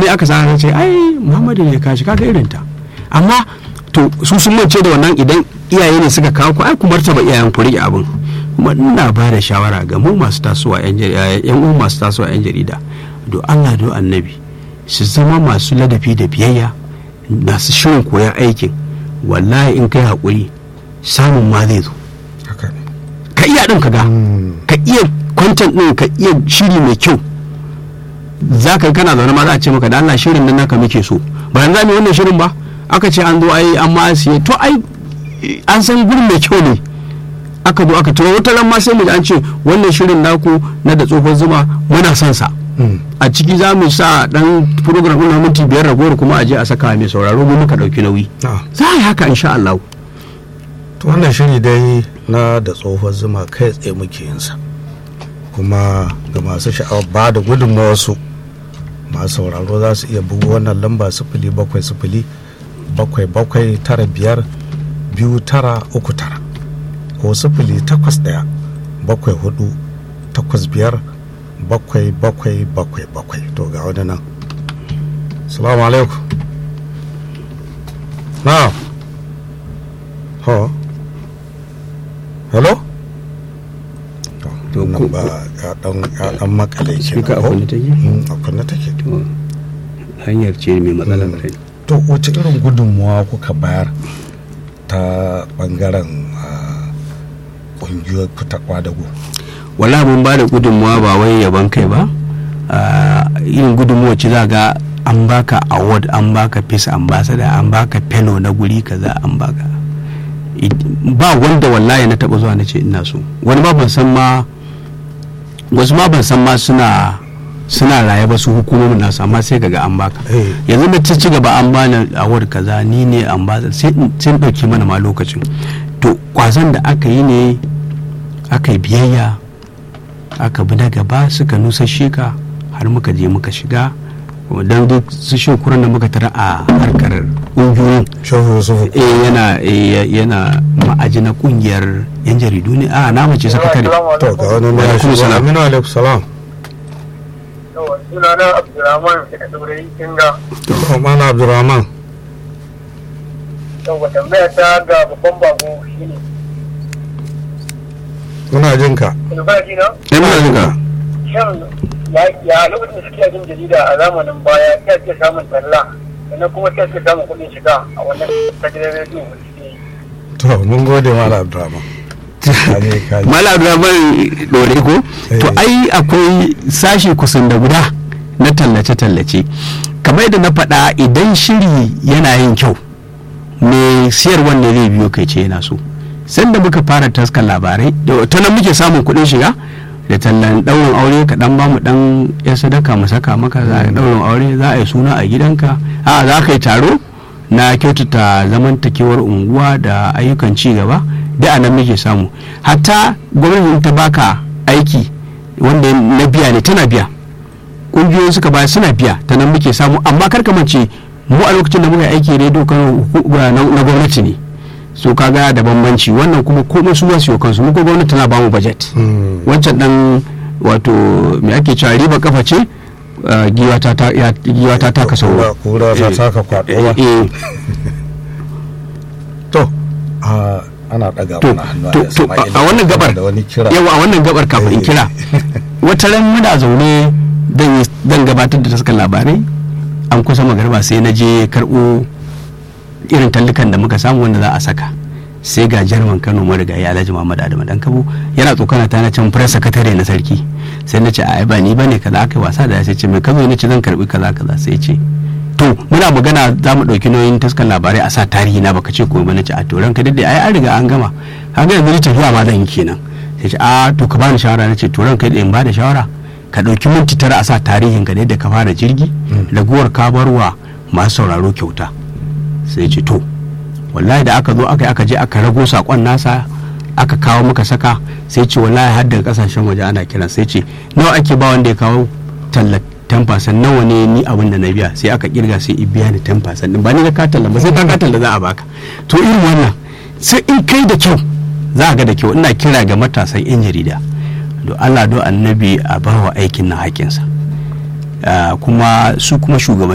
komai aka sa ce ai muhammadu ne kashi kaga irin ta amma to su sun mance da wannan idan iyaye ne suka kawo ku ai ku martaba iyayen ku rike abin kuma ina ba da shawara ga mu masu tasowa yan yan uwan masu tasowa yan jarida do Allah do annabi su zama masu ladafi da biyayya masu shirin koyar aikin wallahi in kai haƙuri samun ma zai zo haka ne ka iya ɗin ka ga ka iya kwantan ɗin ka iya shiri mai kyau za ka kana zaune ma za a ce maka da Allah shirin nan naka muke so ba yanzu za mu yi wannan shirin ba aka ce an zo ai an ma siye to ai an san gurin mai kyau ne aka zo aka tura wata ran ma sai mu ji an ce wannan shirin naku na da tsohon zuma muna son sa a ciki za mu sa dan program na minti biyar ragowar kuma a je a saka mai sauraro mu muka dauki nauyi Ah. za a yi haka insha Allah to wannan shiri dai na da tsohon zuma kai tsaye muke yin sa kuma ga masu sha'awar ba da gudunmawarsu masu sauraro za su iya bugu wannan lamba sifili bakwai sifili bakwai bakwai tara biyar biyu tara uku tara ko sifili takwas ɗaya bakwai hudu takwas biyar bakwai bakwai bakwai bakwai to ga wani nan salamu alaikum na ho hello To, to ko- ba ya dan ya dan makale Speaker a kenan ko kunne take? Mm, a kunne take To, hanyar ce mai matsalar Mm. rai to wace irin gudunmuwa kuka bayar ta bangaren ah, ƙungiyoyi ku ta kwadago wala mun ba da gudunmuwa ba wai yaban kai ba Ah, irin gudunmuwa ce za ga an baka award an baka peace ambassador an baka fellow na guri kaza an baka It- ba wanda wallahi na taba zuwa na ce ina so wani ma ban san ma wasu ma ban san ma suna suna raye ba su hukumomin nasu amma sai kaga an baka Eh. yanzu na ci gaba an bani award kaza ni ne ambassador sai in- sai in dauke mana ma lokacin to kwazon da aka yi ne aka yi biyayya aka bi na gaba suka nusashe ka har muka je muka shiga don duk su shokuran da muka tara a harkar ƙungiyoyin shehu yusufu eh yana eh, yana ma'aji na ƙungiyar yan jaridu ne a na mace sakatare to ga wani ne ya Alaikum shigo salam. aminu alaikum salam yawa suna na abdulrahman daga tsibirai kinga to mana abdurrahman yawa tambaya ta ga babban bako shine muna jin ka in ba ji na eh muna jin ka shan ya ya lokacin da suke jin jarida a zamanin baya ya ke samun talla sannan kuma sai ke samun kuɗin shiga a wannan tajirar rediyo da suke yi to mun gode mala abdurrahman kaje kaje mala abdurrahman dore ko to Eh. ai akwai sashi kusan da guda na tallace-tallace kamar yadda na faɗa idan shiri yana yin kyau mai siyarwan ne zai biyo kai ce yana so sanda muka fara taskan labarai da ta nan muke samun kuɗin shiga da tallan ɗaurin aure ka ɗan bamu ɗan ya sadaka mu saka maka za a ɗaurin aure za a yi suna a gidanka a za ka yi taro na kyautata zamantakewar unguwa da ayyukan ci gaba da a nan muke samu hatta gwamnati ta baka aiki wanda na biya ne tana biya ƙungiyoyin suka baya suna biya ta nan muke samu amma kar ka mace mu a lokacin da muka yi aiki rediyo kano hu- na na gwamnati ne so kaga da bambanci wannan kuma komai su masu kansu mu ko gwamnati tana bamu budget Mm. wancan dan wato me ake cewa riba kafa ce uh, giwa ta ta ya- giwa ta taka sauro kura ta Eh, taka kwaɗo eh, ba eh, to a ana ɗaga to mana hannu to a to a a wannan gabar da wani kira yawa a wannan gabar kafin in Eh. kira wata ran muna zaune dan yi- dan gabatar da taskar labarai an kusa magarba sai na je karɓo irin tallukan da muka samu wanda za a saka sai ga jarman kano marigayi alhaji muhammad adamu dan kabo yana tsokana ta na can press secretary na sarki sai na ce a ba ni bane kaza aka yi wasa da ya sai ce mai kazo ne ce zan karbi kaza kaza sai ce to muna magana za mu ɗauki nauyin taskar labarai a sa tarihi na baka ce ko ba na ce a to ranka dai ai an riga an gama kaga yanzu ni tafiya ma zan yi kenan sai ce a to ka bani shawara na ce to ranka dai in ba da shawara ka ɗauki minti tara a sa tarihin ka da yadda ka fara jirgi raguwar ka barwa masu sauraro kyauta sai ce to wallahi da aka zo aka yi aka je aka rago sakon nasa aka kawo muka saka sai ce wallahi har daga kasashen waje ana kiran sai ce nawa ake ba wanda ya kawo talla 10% nawa ne ni abin da na biya sai aka kirga sai i biya ni 10% din ba ni da ka talla ba sai ka ka talla za a baka to irin wannan sai in kai da kyau za a ga da kyau ina kira ga matasan yan jarida do Allah do annabi a bawa aikin na hakinsa Ah, kuma su kuma shugaban